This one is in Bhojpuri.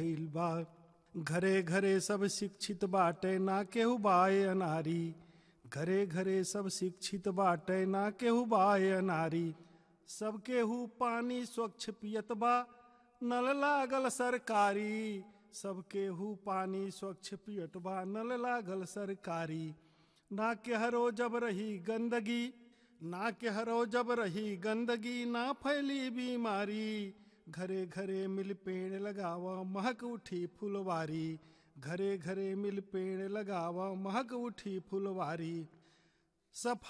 भइल बा घरे घरे सब शिक्षित बाटे ना केहू बाए अनारी घरे घरे सब शिक्षित बाटे ना केहू बाए अनारी सब केहू पानी स्वच्छ पियत बा नल लागल सरकारी सब केहू पानी स्वच्छ पियत बा नल लागल सरकारी ना केहरो जब रही गंदगी ना केहरो जब रही गंदगी ना फैली बीमारी घरे घरे मिल पेड़ लगावा महक उठी फुलवारी घरे घरे मिल पेड़ लगावा महक उठी फुलवारी सफाई